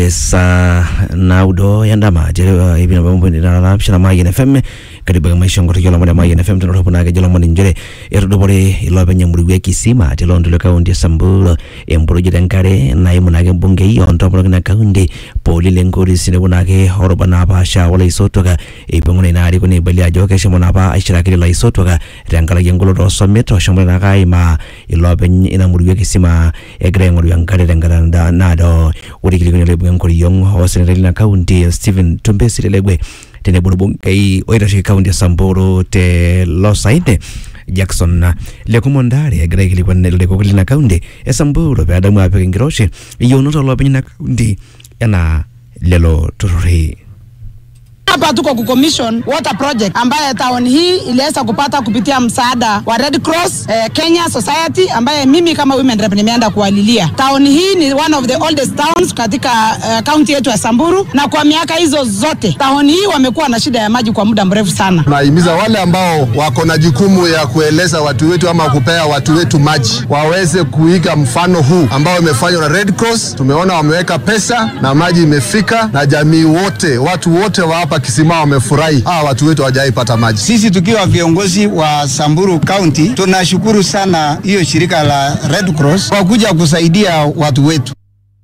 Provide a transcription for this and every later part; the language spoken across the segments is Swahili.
saa naudo yandama jere uh, ibina bambo ni na pishana mayen fm karibu ga maisha ngoto jola mwana mayen fm tano ropo nage jola mwana njere erudo bore ilo benya muri kisima tilo ndule kaundi sambulo emburu jere nkare na imu nage mbunge iyo onto mburu na kaundi poli lengori sine bunage oroba na ba sha wala isotoga ibungu ni nari kuni bali ajo keshe mwana ba aishira kili la isotoga rangala yengulo do someto shomwe na kai ma ilo benya ina muri kisima egre ngori yankare rangala na nado uri kili kuni lebu ngori yong hosenere na kaundi Stephen Tumbesi legwe tene bono bungai oitashi kaundi ya Samburu te losaine Jackson lekumondare agira ikilikwa leko kulina kaundi ya Samburu pe adamu ape ngiroshe iyo noto lo penyina kaundi yana lelo tururi Hapa tuko kucommission water project ambaye town hii iliweza kupata kupitia msaada wa Red Cross eh, Kenya Society ambaye mimi kama women rep nimeenda kuwalilia. Town hii ni one of the oldest towns katika eh, county yetu ya Samburu, na kwa miaka hizo zote town hii wamekuwa na shida ya maji kwa muda mrefu sana. Nahimiza wale ambao wako na jukumu ya kueleza watu wetu ama kupea watu wetu maji waweze kuiga mfano huu ambao umefanywa na Red Cross. Tumeona wameweka pesa na maji imefika, na jamii wote, watu wote wa hapa Kisima wamefurahi. Hawa watu wetu hawajaipata maji. Sisi tukiwa viongozi wa Samburu County tunashukuru sana hiyo shirika la Red Cross kwa kuja kusaidia watu wetu.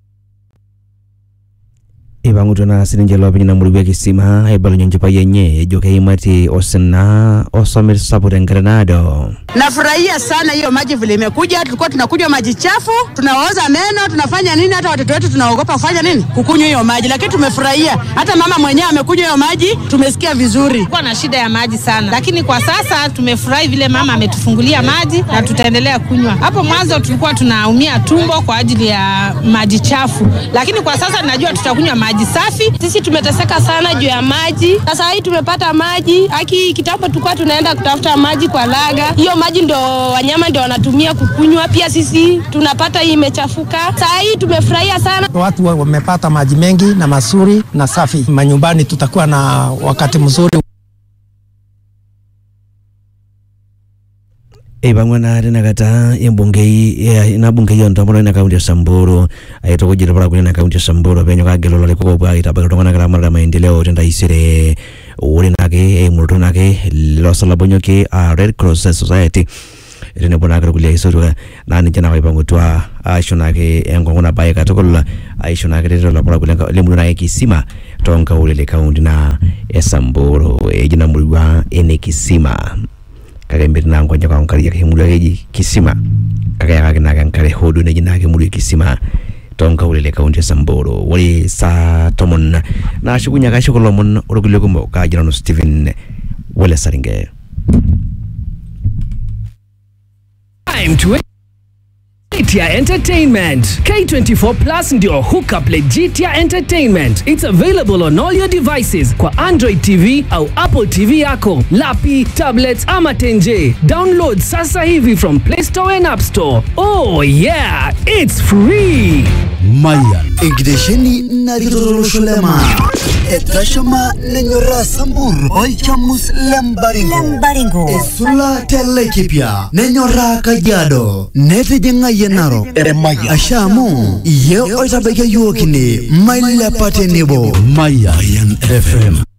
ibangutu na sininje lo penyina muri kisima ebalo nyonje pa yenye ejoke imati osena osomir sapure ngrenado Nafurahia sana hiyo maji vile imekuja. Tulikuwa tunakunywa maji chafu, tunaoza meno, tunafanya nini, hata watoto wetu tunaogopa kufanya nini, kukunywa hiyo maji, lakini tumefurahia. Hata mama mwenyewe amekunywa hiyo maji, tumesikia vizuri. Kulikuwa na shida ya maji sana, lakini kwa sasa tumefurahi vile mama ametufungulia maji na tutaendelea kunywa. Hapo mwanzo tulikuwa tunaumia tumbo kwa ajili ya maji chafu, lakini kwa sasa najua tutakunywa maji safi. Sisi tumeteseka sana juu ya maji. Sasa hii tumepata maji. Haki kitambo tulikuwa tunaenda kutafuta maji kwa laga. Hiyo maji ndo wanyama ndio wanatumia kukunywa, pia sisi tunapata hii imechafuka. Saa hii tumefurahia sana. Watu wa- wamepata maji mengi na mazuri na safi. Manyumbani tutakuwa na wakati mzuri. ibang'wana rinakata embungei ina bungei ontomono ina kaunti ya samburu aitokujira pala kunena kaunti ya samburu penyo kagelo lale koko bwa itabaka tongana kala mara maendeleo tenda isire uri nake emurto nake losala bonyoke a red cross society rene bona kala kulia isoto nani jana kwa ibangutwa aisho nake engongo na baye katukula aisho nake rero la pala kulenga lemuru nake kisima tonka ulele kaunti na ya samburu ejina mulwa ene kisima kakembere nango nja kwa nkari yake mulu yake kisima kakaya kake naka nkare hodu na jina yake mulu kisima tonka ulele kaunti ya samburu wali sa tomon na shukunya ka shukolo mon urugule kumbo ka jina no steven wale saringe Time to Jitia Entertainment. K24 Plus ndio hookup Legitia Entertainment. It's available on all your devices kwa Android TV au Apple TV yako, lapi, tablets ama tenje. Download sasa hivi from Play Store and App Store. Oh yeah, it's free. Mayan. Enkitesheni narikitololosho lema. Etashama lenyora sambur. Olchamus lembaringo. Lembaringo. Esula telekipia. Nenyora kajiado. Netijinga yenaro. Eremaya. Ashamu. Ye oitabeke yuokini. Mailepate nebo. Mayan FM.